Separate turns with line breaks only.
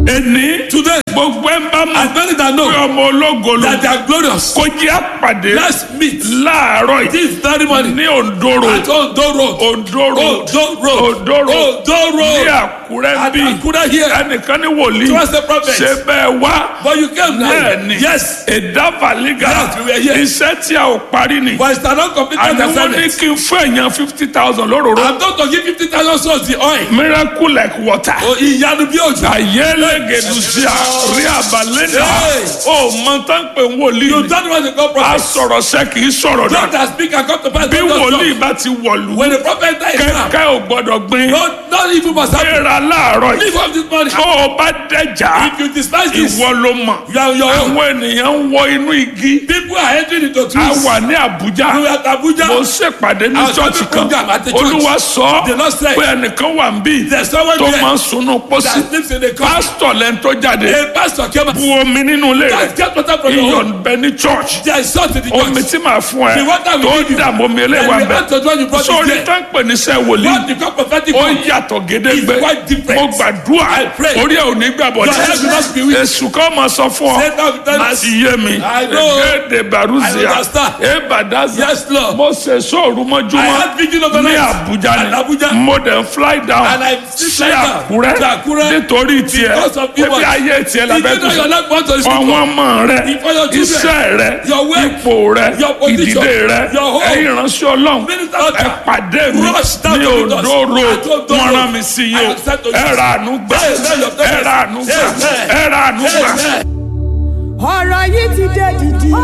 Èní
Today,
gbogbo ẹ̀ ń bá mọ̀
as many that
pé
know
ọmọ ológo ló
that they are glorious,
kó jẹ́ àpàdé
let's meet
láàárọ̀ yìí
this very morning
ní Ondoro
at Ondo Road.
Ondoro
Ondo Road.
Ondoro
Ondo
ní
Road.
Àkúrẹ́
At
bí
Akura here.
ẹnìkan ní wòlíì
Trust the prophet.
ṣe bẹ́ẹ̀ wá
But you came now.
bẹ́ẹ̀ ni
Yes.
ìdábàlígà
Yes, we were here.
iṣẹ́ tí a ò parí ni
But it's not completed
àní wọ́n ní
assignment.
kí n fún èèyàn fifty thousand lóróró
I'm going to give fifty thousand souls the oil.
miracle like water.
O ìyanu bí òjò.
ayélujára rí àbálẹ́dà
Hey.
ó mọ tán pé wòlíì
You
ni
don't want to go
a
prophet.
sọ̀rọ̀ sẹ́ kì í sọ̀rọ̀
Don't
náà
as speak and come to pass.
bí
don't just
wòlíì
talk.
bá ti wọ̀lú
When the prophet dies now,
kẹ́kẹ́ ò gbọ́dọ̀ gbin
don't, don't even must happen.
gbéra láàárọ̀ yìí
Leave up this money.
tó o bá dẹjà
If you despise this,
ìwọ ló mọ̀
you are on your own.
àwọn ènìyàn ń wọ inú igi
People are entering into
a
trees.
wà ní Àbújá
You are at Abuja.
mo ṣèpàdé ní
I was
chọ́ọ̀chì
having
kan
program at the church.
olúwa sọ
The Lord said,
pé ẹnìkan wà ń bí
There's someone
tó
there
máa ń sunú pósí
that sleeps in the car.
pásítọ̀ lẹ́ni tó jáde
A pastor came
bu
and
omi nínú ilé rẹ̀
just get water from your
iyọ̀
home.
ń bẹ ní church
There is salt in the
omi
church.
tí màá fún ẹ
The water we
tó
give you.
dààmú omi
And
eléwà
we
bẹ
had to join you brought
sórí
it
tó
there.
ń pè ní sẹ́ wòlíì
What the God prophetic
ó
word
yàtọ̀ gédégbé
is quite different.
mo gbàdúrà
I pray.
orí ẹ̀ ò ní gbàbọ̀
Your head will not be weak.
èsù kan máa sọ fún ọ
Satan will tell
má
us.
ti yé mi
I know.
èdè baruzia
I understand.
ebadaza
Yes, Lord.
mo ṣe sóòrù
I
mọ́júmọ́
had vigil of the
ní
night.
Àbújá
At Abuja.
ni mo dẹ̀ ń fly down
And I
sí
fly down
Àkúrẹ́
to Àkúrẹ́
nítorí tiẹ̀
because of you.
ebi ayé tiẹ̀
Did you know your
lábẹ́
life want to speak
àwọn ọmọ rẹ
For your children.
iṣẹ́ rẹ
Your work.
ipò rẹ
Your position.
ìdílé rẹ
Your home.
ẹ̀yin ìránṣẹ́ Ọlọ́run
Minister
ẹ
Ọjà.
pàdé mi
Rush down
ní
to the
Ondo
doors.
road
At Ondo
wọ́n
Road.
rán mi sí yìí
I
o
have sent to you.
ẹ ra àánú gbà
Amen. Your
ẹ ra àánú gbà
Amen.
ẹ ra àánú gbà.
Amen.
ọ̀rọ̀ yìí ti dé dìdì.